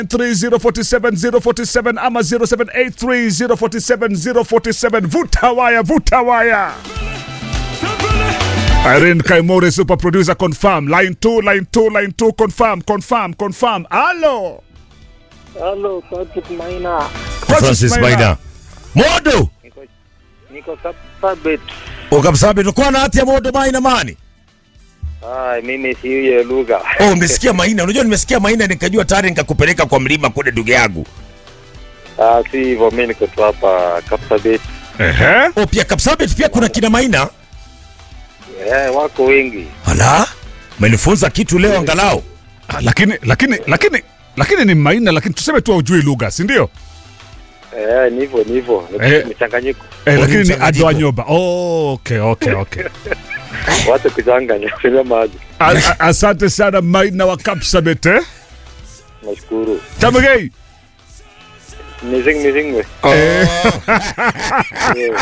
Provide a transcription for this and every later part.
3047 ama 0783047047 vuta waya vuta waya Irene Kaimore super producer confirm line 2 line 2 line 2 confirm confirm confirm allo Halo, Patrick Maina. Francis Maina. Modo Niko niko Kapsabet. ukamsabe tulikuwa na hati ya Modo Maina mani. Ah, mimi si hiyo lugha. Oh, umesikia Maina? Unajua nimesikia Maina nikajua tayari nikakupeleka kwa mlima kule ndugu yangu. Ah, si hivyo, mimi niko tu hapa Kapsabet. ehe Oh, pia Kapsabet pia kuna kina Maina. Eh, wako wengi. Ala, umenifunza kitu leo angalau. Ah, lakini lakini lakini lakini ni Maina lakini tuseme tu haujui lugha si ndio Eh, ni hivyo, ni hivyo. Ni Eh. mchanganyiko. eh, Oh, lakini ni mchanganyiko. Adwa Nyoba oh, okay okay okay Watu kuchanganya kwenye maji. A- a- asante sana Maina wa Kapsabet eh Nashukuru. Tamagei Mizing mizing we. eh, Eh,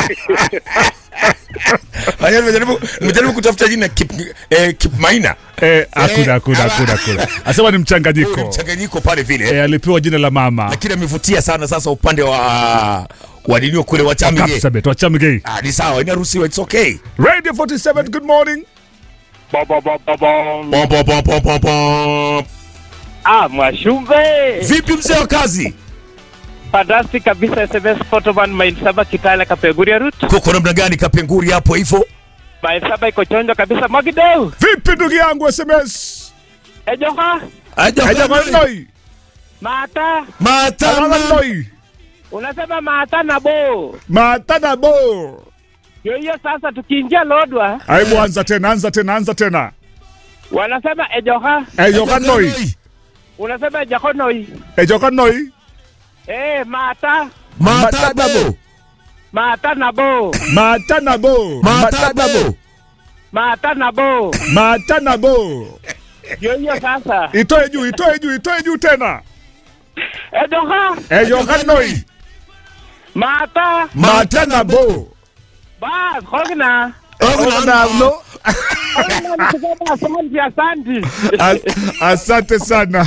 Haya, nimejaribu nimejaribu kutafuta jina Kip, eh, Kip Maina. eh, hakuna Eh, hakuna ala. hakuna hakuna asema ni Huyu ni mchanganyiko mchanganyiko pale vile. eh, alipewa jina la mama Lakini amevutia sana sasa upande wa wa nini kule wa Chamige. Kapsabet wa Chamgei Ah, ni sawa, inaruhusiwa, it's okay. Radio 47 good morning ba ba ba ba ba. Pom, pom, pom, pom, pom, pom. Ah, Mwashumbe. Vipi mzee wa kazi? Fantastic kabisa SMS Photoman Main Saba Kitale Kapeguria Route. Kuko namna gani kapenguri hapo hivyo? Main Saba iko chonjo kabisa Magideu. vipi ndugu yangu SMS Ejoha. Aja Ajamanoi Mata. matana. Ajamanoi Unasema mata na bo. Matana bo Hiyo hiyo sasa tukiingia Lodwa Aibu anza tena anza tena anza tena wanasema ejoha. Ejokanoi Unasema ejokonoi. Ejokanoi Eh, mata. Matababo. Mata na bo. Matana bo Matababo. Mata na bo. Matana bo Hiyo hiyo sasa. Itoe juu itoe juu itoe juu tena Ejoha. Ejokanoi Mata. Matana bo Bas, hogna. Ona no Hogna nikisema asante asante. As- Asante sana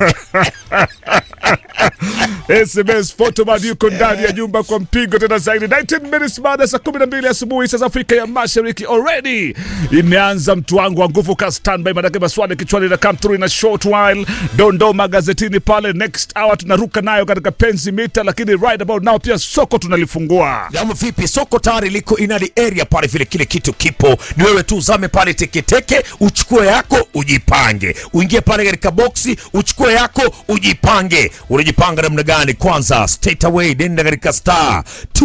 SMS Photoman yuko ndani ya nyumba kwa mpigo tena zaidi 19 minutes baada ya saa 12 asubuhi saa za Afrika ya Mashariki already imeanza mtu wangu wa nguvu ka standby manake maswali kichwani na come through in a short while dondo magazetini pale next hour tunaruka nayo katika penzi mita lakini right about now pia soko tunalifungua Jambo vipi? Soko tayari liko inadi area pale vile, kile kitu kipo, ni wewe tu uzame pale teketeke, uchukue yako ujipange, uingie pale katika boksi uchukue yako ujipange. Unajipanga namna gani? Kwanza straight away nenda katika star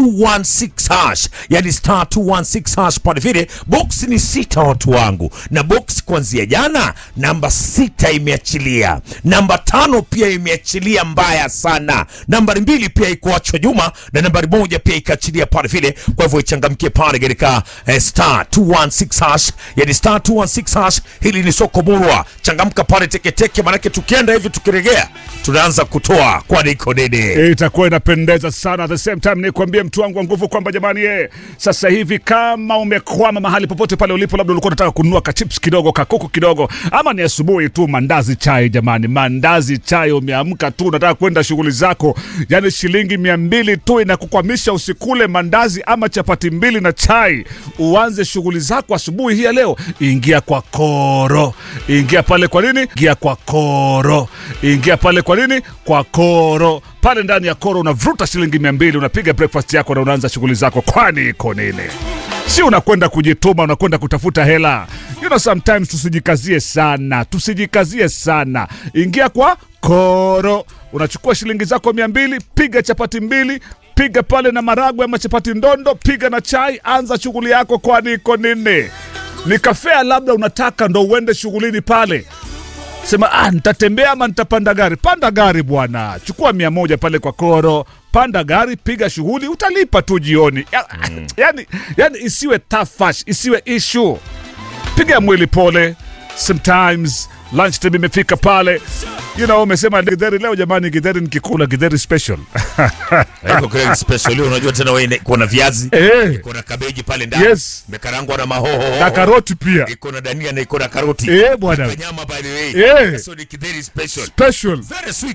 216 hash, yani star 216 hash pale vile. Box ni sita, watu wangu, na box kuanzia jana namba sita imeachilia, namba tano pia imeachilia mbaya sana, nambari mbili pia ikuachwa nyuma na nambari moja pia ikaachilia pale vile. Kwa hivyo ichangamkie pale katika eh, star 216 hash, yani star 216 hash. Hili ni soko murwa, changamka pale teketeke, manake tukienda hivi tukiregea tunaanza kutoa kwani iko nini? itakuwa inapendeza sana. At the same time nikuambie mtu wangu wa nguvu kwamba jamani, ye sasa hivi kama umekwama mahali popote pale ulipo, labda ulikuwa unataka kununua kachips kidogo kakuku kidogo, ama ni asubuhi tu, mandazi chai. Jamani, mandazi chai, umeamka tu unataka kwenda shughuli zako, yani shilingi mia mbili tu inakukwamisha usikule mandazi ama chapati mbili na chai, uanze shughuli zako asubuhi hii ya leo. Ingia kwa Koro, ingia pale. Kwa nini? Ingia kwa Koro, ingia pale. Kwa nini? Kwa Koro pale ndani ya Koro unavuta shilingi mia mbili unapiga breakfast yako na unaanza shughuli zako. Kwani iko nini? Si unakwenda kujituma, unakwenda kutafuta hela. You know, sometimes tusijikazie sana, tusijikazie sana. Ingia kwa Koro, unachukua shilingi zako mia mbili, piga chapati mbili piga pale na maragwe ama chapati ndondo, piga na chai, anza shughuli yako. Kwani iko nini? Ni kafea labda unataka ndo uende shughulini pale sema ah, nitatembea ama nitapanda gari. Panda gari bwana, chukua mia moja pale kwa Koro, panda gari, piga shughuli, utalipa tu jioni. Ya, yani, yani isiwe tafash, isiwe issue. Piga mwili pole. Sometimes lunch time imefika pale, you know, umesema githeri leo. Jamani, githeri nikikula githeri special Iko kile special leo, unajua tena wewe kuna viazi, eh, iko na kabeji pale ndani, Yes. imekarangwa na mahoho na karoti pia iko na dania na iko na karoti eh, bwana nyama by the way Eh. so ni kidheri special special very sweet